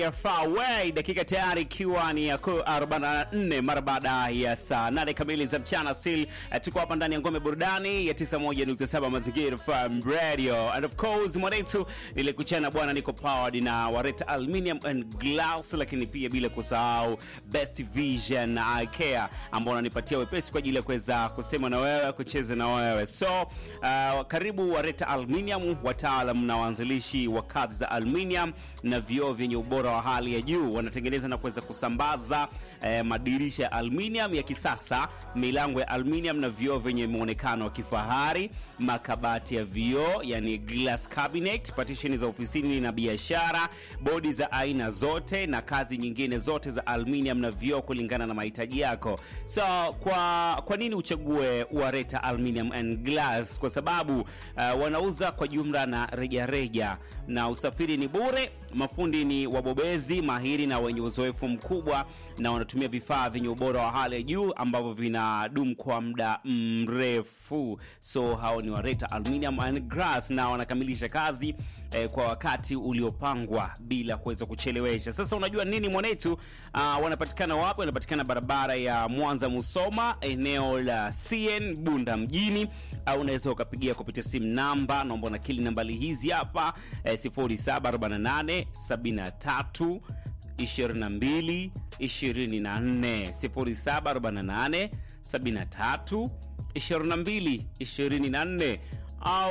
Faraway, dakika tayari ikiwa ni ya 44 mara baada ya saa 8 kamili za mchana. Still uh, tuko hapa ndani ya ngome burudani ya 91.7 Mazingira FM Radio and of course mwanetu ile kuchana bwana, niko powered na Wareta Aluminium and Glass, lakini pia bila kusahau Best Vision Eye Care ambao wananipatia wepesi kwa ajili ya kuweza kusema na wewe, kucheza na wewe. So uh, karibu Wareta Aluminium, wataalam na waanzilishi wa kazi za aluminium na vioo vyenye ubora wa hali ya juu. Wanatengeneza na kuweza kusambaza eh, madirisha ya aluminium ya kisasa, milango ya aluminium na vioo vyenye muonekano wa kifahari, makabati ya vioo yani glass cabinet, partition za ofisini na biashara, bodi za aina zote na kazi nyingine zote za aluminium na vioo kulingana na mahitaji yako. So kwa kwa nini uchague Wareta Aluminium and Glass? Kwa sababu uh, wanauza kwa jumla na rejareja reja, na usafiri ni bure. Mafundi ni wabobezi mahiri na wenye uzoefu mkubwa, na wanatumia vifaa vyenye ubora wa hali ya juu ambavyo vinadumu kwa muda mrefu. So hao ni Wareta Aluminium and Glass, na wanakamilisha kazi eh, kwa wakati uliopangwa bila kuweza kuchelewesha. Sasa unajua nini mwanetu? Uh, wanapatikana wapi? Wanapatikana barabara ya Mwanza Musoma, eneo la CN Bunda mjini, au unaweza ukapigia kupitia simu namba, naomba nakili nambali hizi hapa eh, 0748 73 22 24 0748 73 22 24 au